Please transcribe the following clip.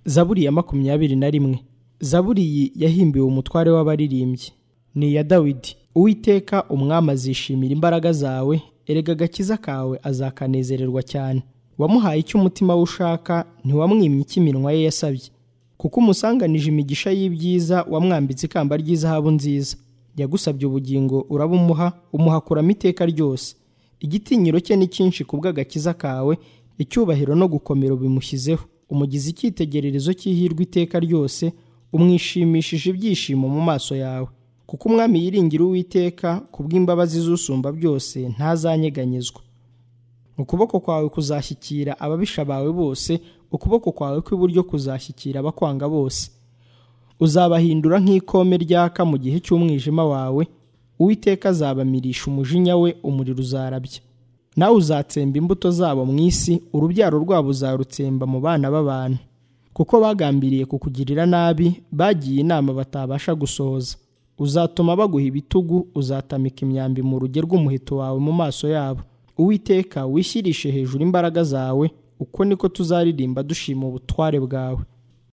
zaburi ya makumyabiri na rimwe zaburi iyi yahimbiwe umutware w'abaririmbyi ni iya dawidi uwiteka umwami azishimira imbaraga zawe erega agakiza kawe azakanezererwa cyane wamuhaye icyo umutima we ushaka ntiwamwimye icyo iminwa ye yasabye kuko umusanganije imigisha y'ibyiza wamwambitse ikamba ry'izahabu nziza yagusabye ubugingo urabumuha umuhakuramo iteka ryose igitinyiro cye ni cyinshi ku bw'agakiza kawe icyubahiro no gukomera bimushyizeho umugize icyitegererezo cy'ihirwe iteka ryose umwishimishije ibyishimo mu maso yawe kuko umwami yiringira uwiteka ku bw'imbabazi z'usumba byose ntazanyeganyezwa ukuboko kwawe kuzashyikira ababisha bawe bose ukuboko kwawe kw'iburyo kuzashyikira abakwanga bose uzabahindura nk'ikome ryaka mu gihe cy'umwijima wawe uwiteka azabamirisha umujinya we umuriro uzarabya nawe uzatsemba imbuto zabo mu isi urubyaro rwabo uzarutsemba mu bana b'abantu kuko bagambiriye kukugirira nabi bagiye inama batabasha gusohoza uzatuma baguha ibitugu uzatamika imyambi mu ruge rw'umuheto wawe mu maso yabo uwiteka wishyirishe hejuru imbaraga zawe uko niko tuzaririmba dushima ubutware bwawe